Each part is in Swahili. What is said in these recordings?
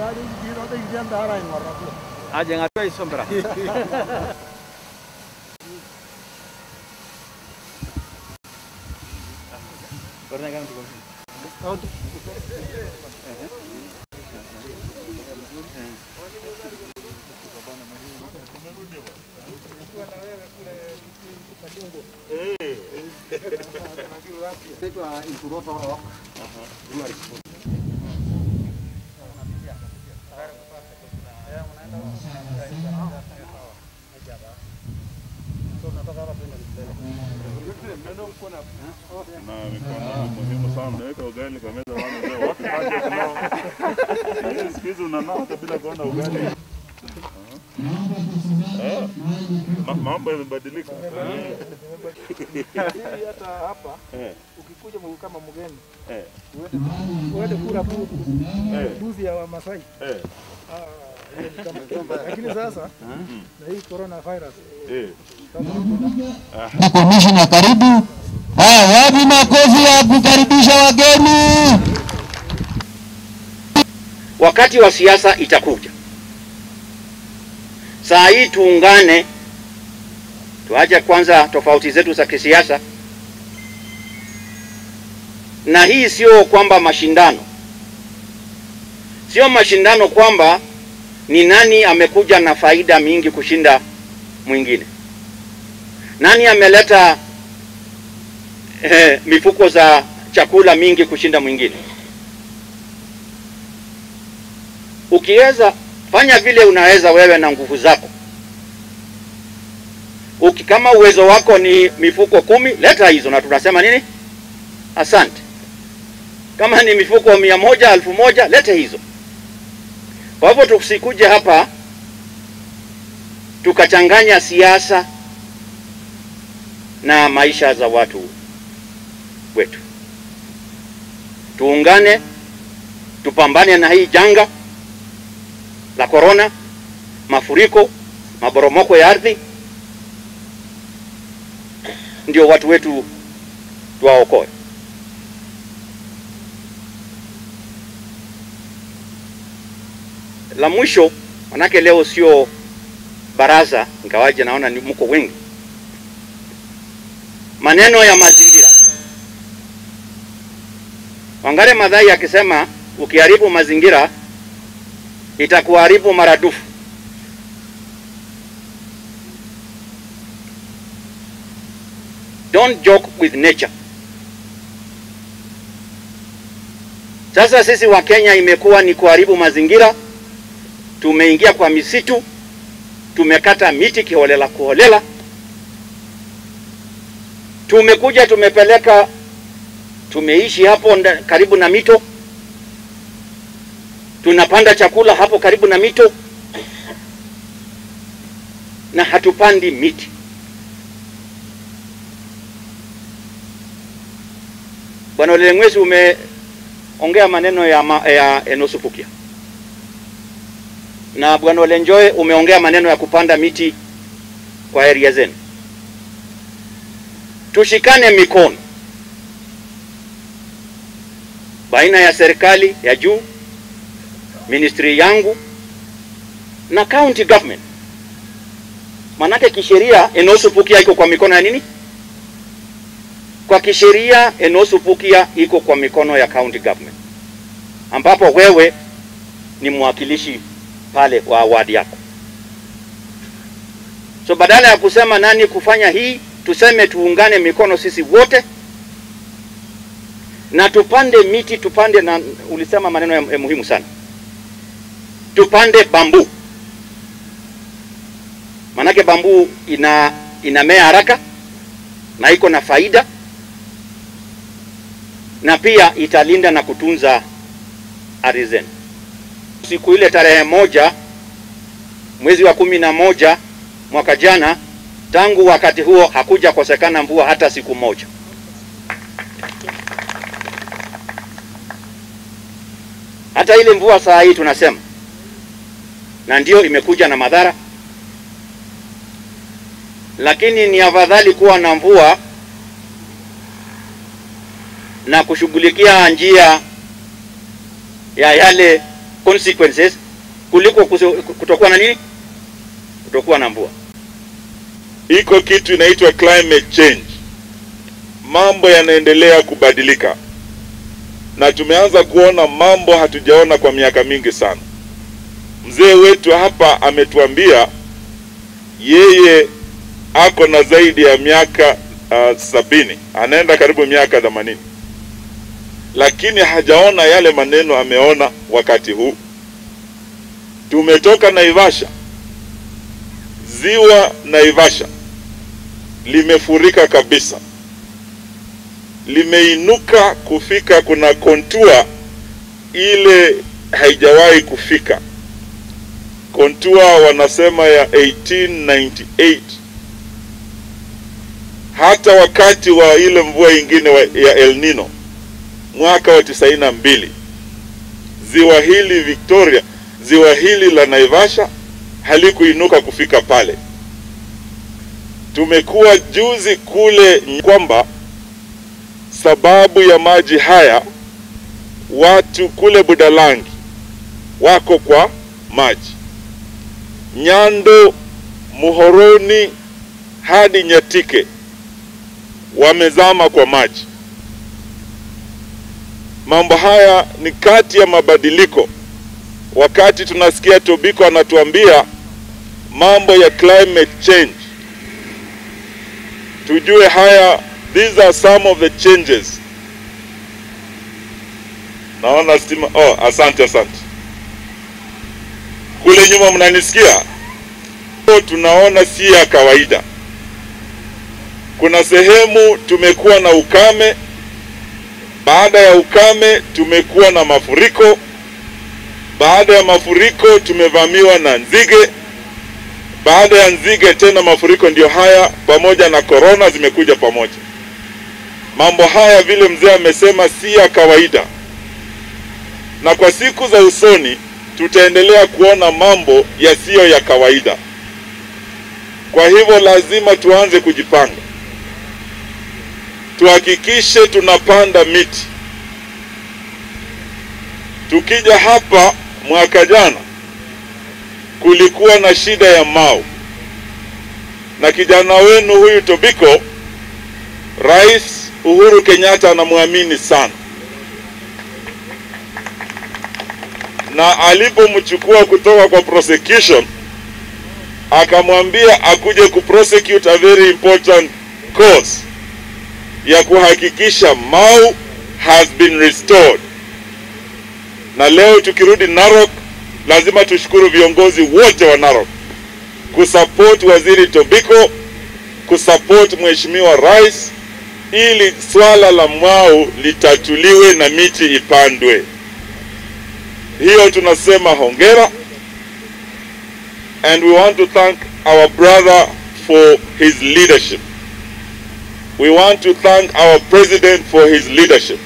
Aja ngatua isombra. Pernah kan tuh? na mikono muhimu sana. Unaweka ugali kwa meza, wana leo watu haja kunao. Siku hizi unanao hata bila kuona ugali. Ah. Ma- Mambo yamebadilika. hata hapa Eh, ukikuja mu- kama mgeni eh, uende kula bu- eh, mbuzi ya Wamasai eh, Ah, hiyo ni kama lakini sasa na hii corona virus eh. Na komishina karibu. Haya, wapi makofi ya kukaribisha wageni? wakati wa siasa itakuja. Saa hii tuungane, tuache kwanza tofauti zetu za kisiasa, na hii sio kwamba mashindano, sio mashindano kwamba ni nani amekuja na faida mingi kushinda mwingine, nani ameleta eh, mifuko za chakula mingi kushinda mwingine. ukiweza fanya vile unaweza wewe na nguvu zako. Uki, kama uwezo wako ni mifuko kumi, leta hizo na tunasema nini? Asante. Kama ni mifuko mia moja, elfu moja, lete hizo. Kwa hivyo tusikuje hapa tukachanganya siasa na maisha za watu wetu. Tuungane, tupambane na hii janga la korona, mafuriko, maporomoko ya ardhi, ndio watu wetu tuwaokoe. La mwisho, manake leo sio baraza, ingawaje naona ni mko wengi, maneno ya mazingira. Wangare Maathai akisema ukiharibu mazingira itakuharibu maradufu. Don't joke with nature. Sasa sisi wa Kenya imekuwa ni kuharibu mazingira, tumeingia kwa misitu, tumekata miti kiholela kuholela, tumekuja tumepeleka, tumeishi hapo nda- karibu na mito tunapanda chakula hapo karibu na mito na hatupandi miti. Bwana Ole Ng'wesi, umeongea maneno ya, ma, ya Enosupukia na Bwana Ole Njoe umeongea maneno ya kupanda miti kwa area zenu. Tushikane mikono baina ya serikali ya juu ministry yangu na county government. Manake kisheria Enosupukia iko kwa mikono ya nini? Kwa kisheria Enosupukia iko kwa mikono ya county government, ambapo wewe ni mwakilishi pale wa wadi yako. So badala ya kusema nani kufanya hii, tuseme tuungane mikono sisi wote na tupande miti, tupande na ulisema maneno ya, ya muhimu sana tupande bambu, manake bambu ina inamea haraka na iko na faida na pia italinda na kutunza ardhi zenu. Siku ile tarehe moja mwezi wa kumi na moja mwaka jana, tangu wakati huo hakuja kosekana mvua hata siku moja. Hata ile mvua saa hii tunasema na ndio imekuja na madhara, lakini ni afadhali kuwa na mvua na kushughulikia njia ya yale consequences kuliko kuso- kutokuwa na nini, kutokuwa na mvua. iko kitu inaitwa climate change. Mambo yanaendelea kubadilika, na tumeanza kuona mambo hatujaona kwa miaka mingi sana. Mzee wetu hapa ametuambia yeye ako na zaidi ya miaka uh, sabini, anaenda karibu miaka themanini, lakini hajaona yale maneno ameona wakati huu. Tumetoka Naivasha, ziwa Naivasha limefurika kabisa, limeinuka kufika, kuna kontua ile haijawahi kufika, kontua wanasema ya 1898 hata wakati wa ile mvua ingine wa, ya El Nino mwaka wa tisaini na mbili ziwa hili Victoria, ziwa hili la Naivasha halikuinuka kufika pale. Tumekuwa juzi kule kwamba sababu ya maji haya watu kule Budalangi wako kwa maji, Nyando, Muhoroni hadi Nyatike wamezama kwa maji. Mambo haya ni kati ya mabadiliko. Wakati tunasikia Tobiko anatuambia mambo ya climate change, tujue haya, these are some of the changes. Naona stima. Oh, asante asante. Kule nyuma mnanisikia? Tunaona si ya kawaida. Kuna sehemu tumekuwa na ukame, baada ya ukame tumekuwa na mafuriko, baada ya mafuriko tumevamiwa na nzige, baada ya nzige tena mafuriko. Ndio haya pamoja na korona zimekuja pamoja. Mambo haya vile mzee amesema si ya kawaida, na kwa siku za usoni tutaendelea kuona mambo yasiyo ya kawaida. Kwa hivyo lazima tuanze kujipanga, tuhakikishe tunapanda miti. Tukija hapa mwaka jana kulikuwa na shida ya mau, na kijana wenu huyu Tobiko, Rais Uhuru Kenyatta anamwamini sana, na alipomchukua kutoka kwa prosecution akamwambia akuje kuprosecute a very important cause ya kuhakikisha Mau has been restored. Na leo tukirudi Narok, lazima tushukuru viongozi wote wa Narok kusupport waziri Tobiko, kusupport mheshimiwa rais, ili swala la Mau litatuliwe na miti ipandwe. Hiyo tunasema hongera and we want to thank our brother for his leadership. We want to thank our president for his leadership.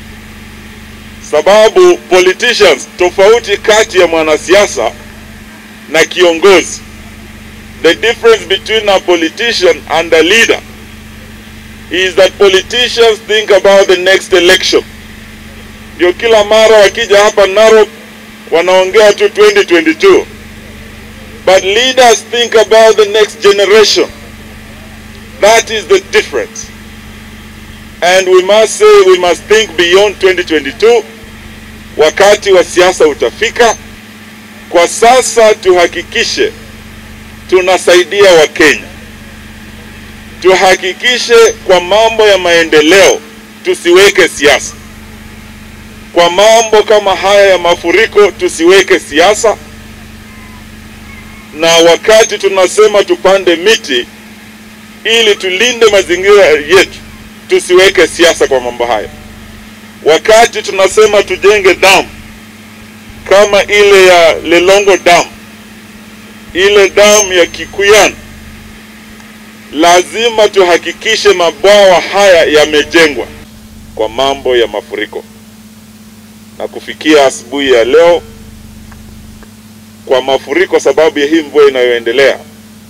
Sababu politicians, tofauti kati ya mwanasiasa na kiongozi, the difference between a politician and a leader is that politicians think about the next election. Ndio kila mara wakija hapa Narok wanaongea tu 2022 but leaders think about the next generation. That is the difference. And we must say we must think beyond 2022. Wakati wa siasa utafika. Kwa sasa tuhakikishe tunasaidia Wakenya, tuhakikishe kwa mambo ya maendeleo tusiweke siasa. Kwa mambo kama haya ya mafuriko tusiweke siasa na wakati tunasema tupande miti ili tulinde mazingira yetu, tusiweke siasa kwa mambo hayo. Wakati tunasema tujenge damu kama ile ya Lelongo Dam, ile damu ya Kikuyan, lazima tuhakikishe mabwawa haya yamejengwa kwa mambo ya mafuriko. Na kufikia asubuhi ya leo kwa mafuriko sababu ya hii mvua inayoendelea,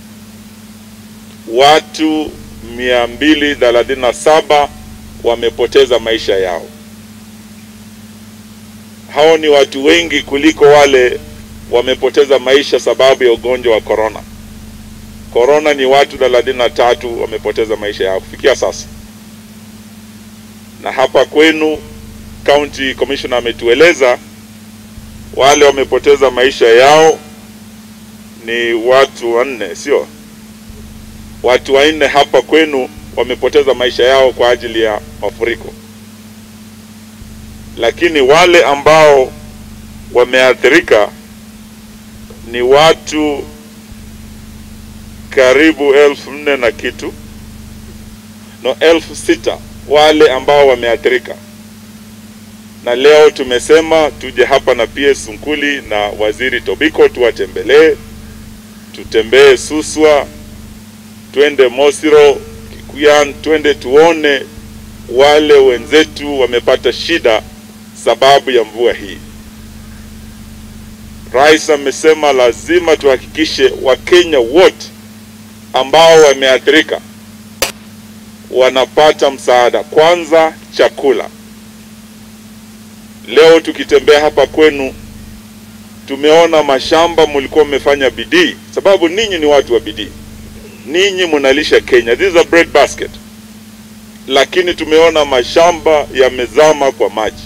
watu 237 wamepoteza maisha yao. hao ni watu wengi kuliko wale wamepoteza maisha sababu ya ugonjwa wa corona. Corona ni watu thelathini na tatu wamepoteza maisha yao kufikia sasa, na hapa kwenu county commissioner ametueleza wale wamepoteza maisha yao ni watu wanne, sio watu wanne hapa kwenu wamepoteza maisha yao kwa ajili ya mafuriko, lakini wale ambao wameathirika ni watu karibu elfu nne na kitu no elfu sita wale ambao wameathirika, na leo tumesema tuje hapa na PS Nkuli na Waziri Tobiko tuwatembelee, tutembee Suswa, twende Mosiro, Kikuyan, twende tuone wale wenzetu wamepata shida sababu ya mvua hii. Rais amesema lazima tuhakikishe Wakenya wote ambao wameathirika wanapata msaada, kwanza chakula. Leo tukitembea hapa kwenu, tumeona mashamba mlikuwa mmefanya bidii, sababu ninyi ni watu wa bidii, ninyi mnalisha Kenya, this is a bread basket, lakini tumeona mashamba yamezama kwa maji,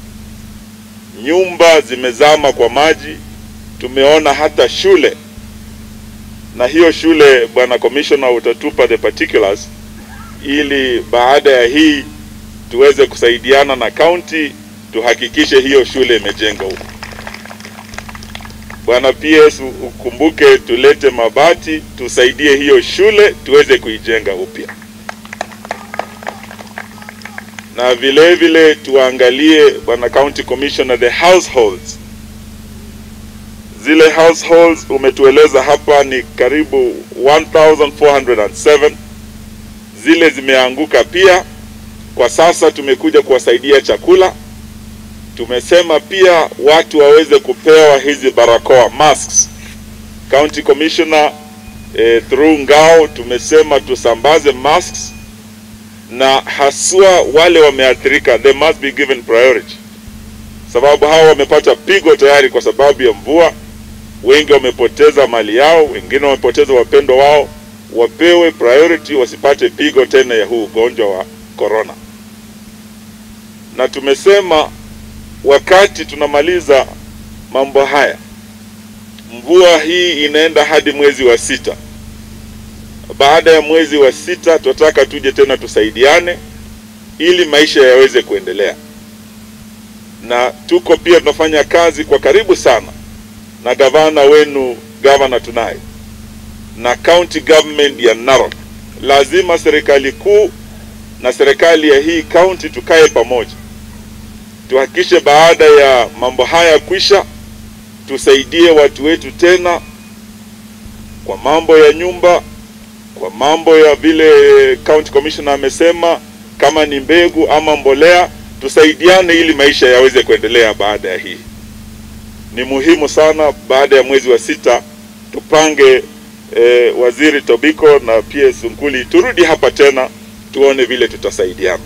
nyumba zimezama kwa maji, tumeona hata shule na hiyo shule, bwana commissioner, utatupa the particulars ili baada ya hii tuweze kusaidiana na county tuhakikishe hiyo shule imejenga huko. Bwana PS, ukumbuke tulete mabati tusaidie hiyo shule tuweze kuijenga upya, na vile vile tuangalie, bwana county commissioner, the households zile households umetueleza hapa ni karibu 1407 zile zimeanguka pia. Kwa sasa tumekuja kuwasaidia chakula. Tumesema pia watu waweze kupewa hizi barakoa masks. County Commissioner eh, through Ngao tumesema tusambaze masks, na haswa wale wameathirika, they must be given priority, sababu hao wamepata pigo tayari kwa sababu ya mvua wengi wamepoteza mali yao, wengine wamepoteza wapendwa wao, wapewe priority, wasipate pigo tena ya huu ugonjwa wa corona. Na tumesema wakati tunamaliza mambo haya, mvua hii inaenda hadi mwezi wa sita. Baada ya mwezi wa sita, tunataka tuje tena tusaidiane ili maisha yaweze kuendelea, na tuko pia tunafanya kazi kwa karibu sana na gavana wenu gavana tunaye na county government ya Narok. Lazima serikali kuu na serikali ya hii county tukae pamoja, tuhakikishe baada ya mambo haya kwisha, tusaidie watu wetu tena kwa mambo ya nyumba, kwa mambo ya vile county commissioner amesema, kama ni mbegu ama mbolea, tusaidiane ili maisha yaweze kuendelea baada ya hii ni muhimu sana. Baada ya mwezi wa sita tupange e, waziri Tobiko na PS Nkuli turudi hapa tena tuone vile tutasaidiana.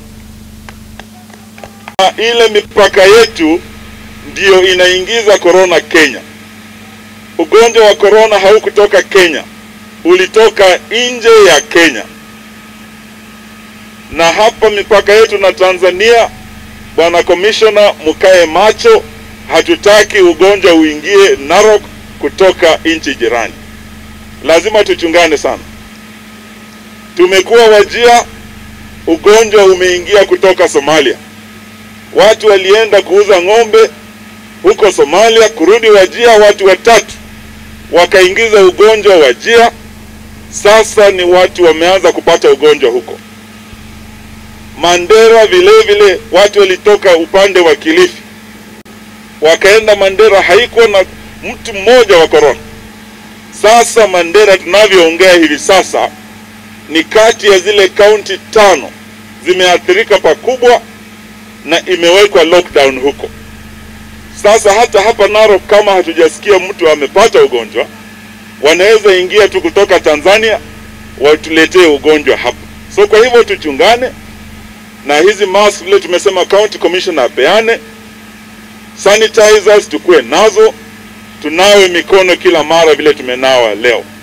Ile mipaka yetu ndiyo inaingiza korona Kenya. Ugonjwa wa korona haukutoka Kenya, ulitoka nje ya Kenya, na hapa mipaka yetu na Tanzania, bwana commissioner, mkae macho hatutaki ugonjwa uingie Narok kutoka nchi jirani. Lazima tuchungane sana. Tumekuwa Wajia, ugonjwa umeingia kutoka Somalia. Watu walienda kuuza ng'ombe huko Somalia, kurudi Wajia, watu watatu wakaingiza ugonjwa Wajia. Sasa ni watu wameanza kupata ugonjwa huko. Mandera vile vile watu walitoka upande wa Kilifi wakaenda Mandera, haikuwa na mtu mmoja wa korona. Sasa Mandera tunavyoongea hivi sasa ni kati ya zile kaunti tano zimeathirika pakubwa na imewekwa lockdown huko. Sasa hata hapa Narok, kama hatujasikia mtu amepata ugonjwa, wanaweza ingia tu kutoka Tanzania watuletee ugonjwa hapa. So kwa hivyo tuchungane na hizi mask, vile tumesema county commissioner apeane sanitizers tukue nazo, tunawe mikono kila mara vile tumenawa leo.